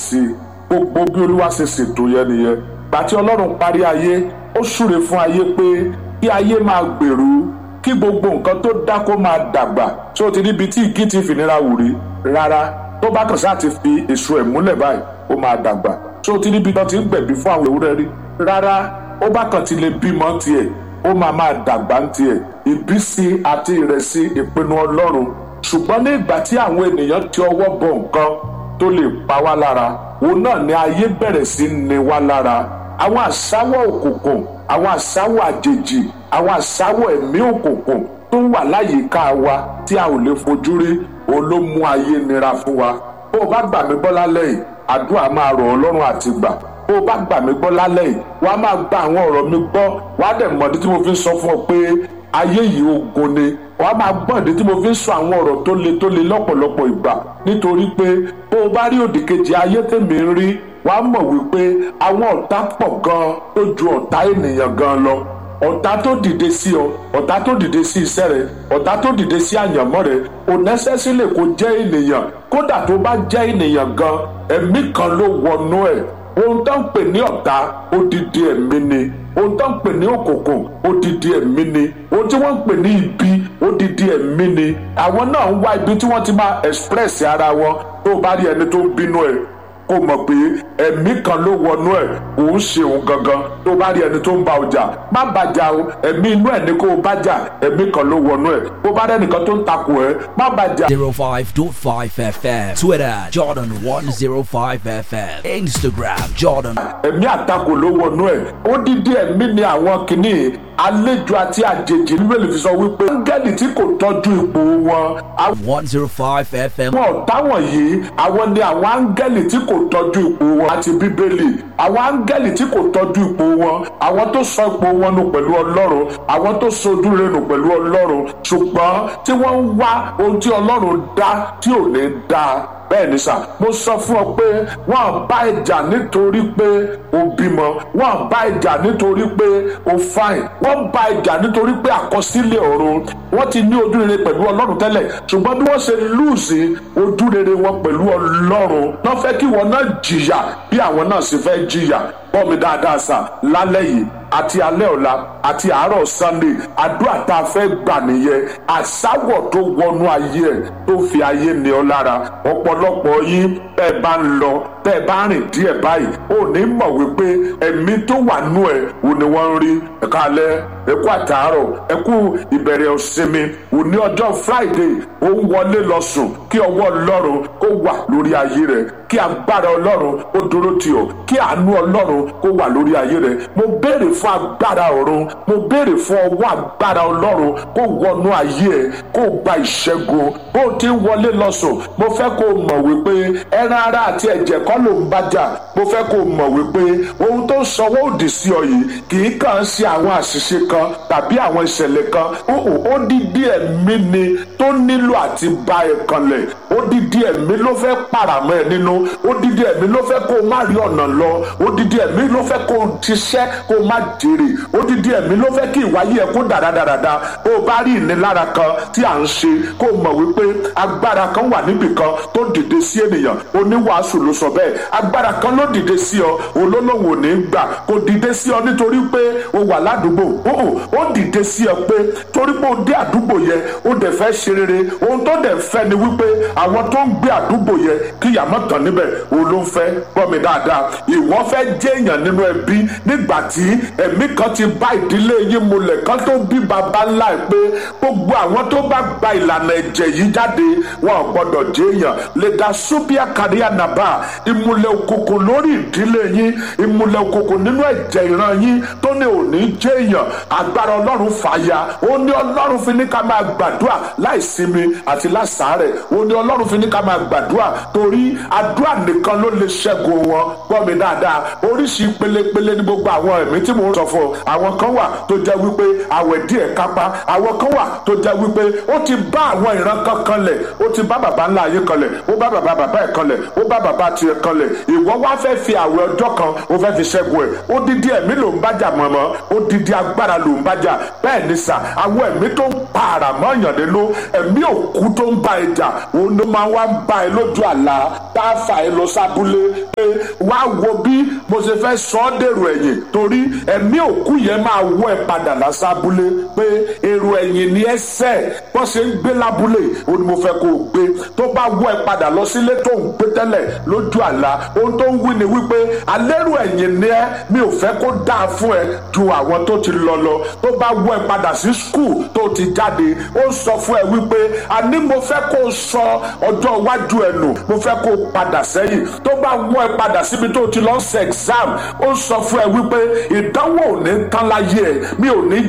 sí i gbogbo bí olúwa ṣe ṣètò yẹn nìyẹn gbàtí ọlọ́run parí ayé ó súre fún ayé pé kí ayé máa gbèrú kí gbogbo nǹkan tó dá kó máa dàgbà tí ó ti níbi tí ìgí ti fìnira wù rí rárá tó bá kàn sáà ti fi èso ẹ̀ múlẹ̀ báyìí ó máa dàgbà tí ó ti níbi tó ti ń gbẹ̀bí fún àwọn ewúrẹ́ rí rárá ó bá kàn ti lè bímọ tiẹ̀ ó máa máa dàgbà ń tiẹ̀ ìbísí àti ìrẹsì ìpinnu ọlọ́run ṣùgbọ́n ní ìgbà tí àwọn ènìyàn ti ọwọ́ bọ nǹkan tó lè pa wá lára òun náà ni ayé bẹ̀rẹ̀ sí ní wá lára àwọn àsáwọ̀ òkùnkùn àwọn àsáwọ̀ àjèjì àwọn àsáwọ̀ ẹ̀mí òkùnkùn tó wà láyìíká wa tí a ò lè fojú rí òun ló mú ayé nira fún wa bó o bá gbà mí gbọ́ lálẹ́ yìí àdúrà máa rọ̀ ọ́ lọ́rùn àti gbà bó o bá gbà mí gbọ́ lálẹ́ yìí wàá máa gba àwọn ọ̀rọ̀ mi gbọ́ wàá dẹ̀ mọ̀dí tí mo fi ń sọ fún ọ pé ayé yìí ogun ni wàá máa gbọ́ ìdí tí mo fi ń sọ àwọn ọ̀rọ̀ tó le tó le lọ́pọ̀lọpọ̀ ìgbà nítorí pé bó o bá rí òdì kejì ayé tèmi ń rí wàá mọ̀ wípé àwọn ọ̀tá pọ̀ gan tó ju ọ̀tá ènìyàn gan lọ ọ̀tá tó dìde sí ọ ọ̀tá tó dìde sí iṣẹ́ rẹ ọ̀tá tó dìde sí àyànmọ́ rẹ ò nẹ́sẹ̀sílẹ̀ kó jẹ́ ènìyàn kódà tó bá jẹ́ ènìyàn gan ẹ̀mí kan ló wọnú ẹ̀ ohun tó ń pè ní ọ̀tá odidi ẹ̀mí ni ohun tó ń pè ní òkùnkùn odidi ẹ̀mí ni ohun tí wọ́n ń pè ní ibi odidi ẹ̀mí ni àwọn náà ń wá ibi tí wọ́n ti máa express ara wọn tó bá rí ẹni tó ń bínú ẹ̀ kó mọ̀ pé ẹ̀mí kan ló wọnú ẹ̀ òun ṣe òun gangan tó bá rí ẹni tó ń bá ọjà má bàjá o ẹ̀mí inú ẹ̀ ní kó o bájà ẹ̀mí kan ló wọnú ẹ̀ bó bá rẹ́nìkan tó ń takò ẹ̀ má bàjá. zero five dot five FM Twitter Jordan one zero five FM Instagram Jordan. ẹ̀mí àtakò ló wọnú ẹ̀ ó dídí ẹ̀mí ni àwọn kìíní àlejò àti àjèjì níbẹ̀lì fi sọ wípé áńgẹ́lì tí kò tọ́jú ipò wọn àwọn one zero five FM. ọ̀tá wọ̀nyí àwọn ni àwọn áńgẹ́lì tí kò tọ́jú ipò wọn àti bíbélì àwọn áńgẹ́lì tí kò tọ́jú ipò wọn àwọn tó sọ ipò wọn nù pẹ̀lú ọlọ́run àwọn tó sojú rẹ̀ nù pẹ̀lú ọlọ́run ṣùgbọ́n tí wọ́n ń wá ohun tí ọlọ́run dá tí ò ní dá bẹ́ẹ̀ ni sà mo sọ fún ọ pé wọ́n bá ìjà nítorí pé o bímọ wọ́n bá ìjà nítorí pé o fáìn wọ́n bá ìjà nítorí pé àkọsílẹ̀ ọ̀run wọ́n ti ní ojú rere pẹ̀lú ọlọ́run tẹ́lẹ̀ ṣùgbọ́n bí wọ́n ṣe lùsì ojú rere wọn pẹ̀lú ọlọ́run wọ́n fẹ́ kí wọn náà jìyà bí àwọn náà sì fẹ́ jìyà gbọ́ mi dáadáa sà lálẹ́ yìí àti alẹ́ ọ̀la àti àárọ̀ sunday àdúrà tá a fẹ́ gbà nìyẹn àsáwọ̀ tó wọnú ayé ẹ̀ tó fi ayé ní ọ lára ọ̀pọ̀lọpọ̀ yín bẹ́ẹ̀ bá ń lọ bẹ́ẹ̀ bá rìn díẹ̀ báyìí ò ní mọ̀ wípé ẹ̀mí tó wà nú ẹ̀ ò ní wọ́n ń rí ẹ̀ka alẹ́ ẹ̀kú àtàárọ̀ ẹ̀kú ìbẹ̀rẹ̀ òsinmi òní ọjọ́ friday ó ń wọlé lọ sùn kí ọwọ́ ọlọ́run kó wà lórí ayé rẹ̀ kí agbára ọlọ́run ó dúró tì ọ́ kí àánú ọlọ́run kó wà lórí ayé rẹ̀ mo béèrè fún agbára ọ̀run mo béèrè fún ọwọ́ agbára ọlọ́run kó wọnú ayé ẹ̀ kó gba ìṣẹ́gun bó o ti ń wọlé lọ sùn mo fẹ́ kó o mọ̀ wípé ẹran ara àti ẹ̀jẹ̀ kọ́ ló ń bájà mo fẹ́ kó o mọ̀ wípé ohun tó ń sọwọ́ òdì sí ọ yìí kì í kàn ṣe àwọn àṣìṣe kan tàbí àwọn ìṣẹ̀lẹ̀ kan ó dídí ẹ̀mí ni tó nílò àti bá ẹ kanlẹ̀ ó dídí ẹ̀mí ló fẹ́ pàràmọ́ ẹ nínú ó dídí ẹ̀mí ló fẹ́ kó o má rí ọ̀nà lọ ó dídí ẹ̀mí ló fẹ́ kó o ṣiṣẹ́ kó o má jèrè ó dídí ẹ̀mí ló fẹ́ kí ìwáyé ẹ kó dáradára bó o bá rí ìnilára kan tí à ń ṣe kó o mọ̀ wípé agbára kan wà níbì kan tó dìde sí ènìyàn oníwàásù ló sọ bẹ́ẹ̀ agbára kan ló dìde sí ọ olólùwò ní gbà kò dìde sí ọ nítorí pé o wà ládùúgbò ó dìde sí ọ pé torí pé o dé àdúgbò yẹn ó dẹ̀ fẹ́ ṣe rere ohun tó dẹ̀ fẹ́ ni wípé àwọn tó ń gbé àdúgbò yẹn kí yàmọ́ tán níbẹ̀ o ló ń fẹ́ gbọ́ mi dáadáa ìwọ fẹ́ jẹ́ èèyàn nínú ẹbí nígbà tí ẹ̀mí kan ti bá ìdílé yín mulẹ̀ kan tó bí baba ńlá ẹ̀ pé gbogbo àwọn tó bá gba ìlànà ẹ̀jẹ̀ yìí jáde wọn ò gbọ́dọ̀ jẹ́ èèyàn lè dá súbíà káríà nàbà ìmùlẹ̀ òkùnkùn lórí ìdílé yín ìmùlẹ̀ òkùnkùn nínú ẹ̀jẹ̀ ìran yín tó ní òní jẹ́ èèyàn agbára ọlọ́run fàyà ó ní ọlọ́run fi ní ká máa gbàdúrà láìsinmi àti láṣàárẹ̀ ó ní ọlọ́run fi ní ká máa gbàdúrà torí àdúrà nìkan ló lè ṣẹ́gun wọn gbọ́ mi dáadáa oríṣi pelepele ní gbogbo àwọn ẹ̀mí tí mò ń sọ fún ọ àwọn kan wà tó jẹ́ wípé àwẹ̀ díẹ̀ kápá àwọn kan wà tó jẹ́ wípé ó ti bá àwọn ìran kan kanlẹ̀ ó ti bá bàbá ńlá ayé kanlẹ̀ ó bá bàbá bàbá ẹ̀ kanlẹ̀ ó bá bàbá tiẹ̀ kanlẹ̀ ìwọ wá fẹ́ fi àwẹ̀ ọjọ́ kan ó fẹ́ fi ṣẹ́gun ẹ̀ ó dídí ẹ̀mí ló ń bájà mọ̀mọ́ ó dídí agbára ló ń bájà bẹ́ẹ̀ ni sà àwọn ẹ̀mí tó ń pa àràmọ́ ìyànléló ẹ̀mí òkú tó ń bá ẹja òun ló máa wá ń bá ẹ lójú àlá tá a fà ẹ lọ sábúlé pé wá wo bí mo ṣe fẹ́ sọ ọ́ dèrò ẹ̀yìn torí ẹ̀mí òkú yẹn máa wọ́ ẹ padà lásábúlé pé èrò ẹ̀yìn ni ẹ sẹ́ wọ́n ṣe ń gbé lábúlé ó ní mo fẹ́ kó o gbé tó bá wọ́ ẹ padà lọ sílé tó ń gbé tẹ́lẹ̀ lójú àlá ohun tó ń wí ni wípé alẹ́rù ẹ̀yìn ni ẹ mi ò fẹ́ kó dáa fún ẹ ju àwọn tó ti lọ lọ tó bá wọ́ ẹ padà sí skul tó ti jáde ó sọ fún ẹ wípé àní mo fẹ́ kó o sọ ọjọ́ iwájú ẹ nù mo fẹ́ kó o padà sẹ́yìn tó bá wọ́ ẹ padà síbi tó ti lọ ṣe exam ó sọ fún ẹ wípé ìdánwò ò ní tán láyé ẹ mi ò ní